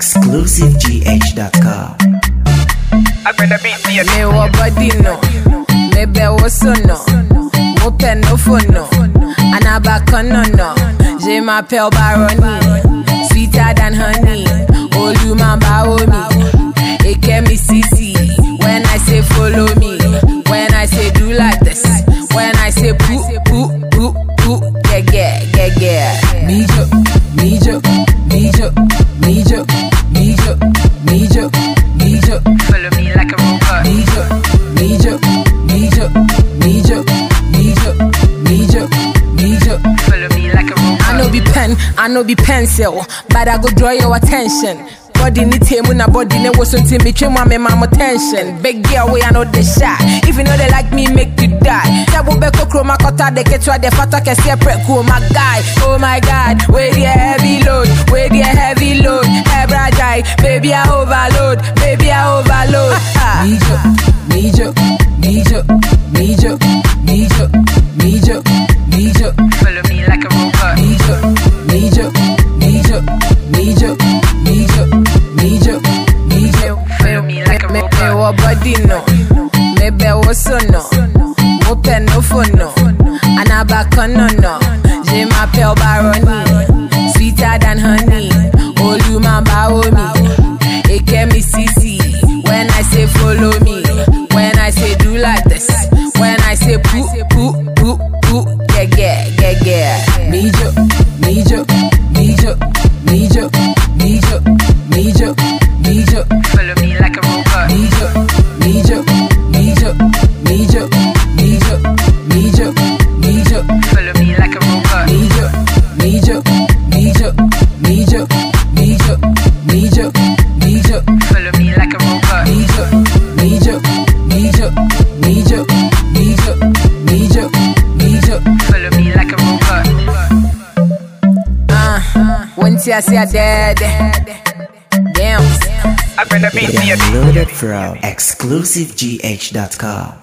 exclusivegh.com. I better be see Me wa body no, me be wo so no, mo pe no phone no, anabaka no no. Je m'appelle Baroni, sweeter than honey. Oh you man bawo me, it get me CC. When I say follow me, when I say do like this, when I say poo poo poo poo, yeah yeah yeah yeah. Me jo, me jo, me jo, me jo, me jo, me jo, me jo. Follow me like a robot. Nijo, Nijo, Nijo, Nijo, Nijo, Nijo, Nijo. Follow me like a robot. I know be pen, I know be pencil, but I go draw your attention. Body ni table na body ne was until me trim me mama tension. Big girl way I know the shot. If you know they like me, make you die. Tabo beko chroma kota de ketwa de fata ke separate cool my guy. Oh my god, where the heavy load, where the heavy load. Hebra die, baby I overload, baby I overload. Nijo, Nijo, Nijo, Nijo, Nijo, Nijo, Nijo. Follow me like a robot. Nijo, Nijo, Nijo, Nijo, Nijo, Nijo, Nijo. Follow me like a Me me robot. wa body no, me be wo so no, mo pe no phone no, anabaka no no. Je m'appelle Baroni, sweeter than honey. Oh you man bawo me, it get me CC. When I say follow me, when I say do like this, when I say poo poo poo poo, yeah yeah yeah yeah. Me jo, me jo, me jo, me jo, me jo, me jo, me jo. Follow me like a robot. Nijo, Nijo, Nijo, Nijo, Nijo, Nijo, Nijo, Follow me like a robot. Nijo, Nijo, Nijo, Nijo, Nijo, Nijo, Nijo, Follow me like a robot. Nijo, Nijo, Nijo, Nijo, Nijo, Nijo, Nijo. Follow me like a robot. Uh, once I say I dead, damn. I better be see Downloaded from exclusivegh.com.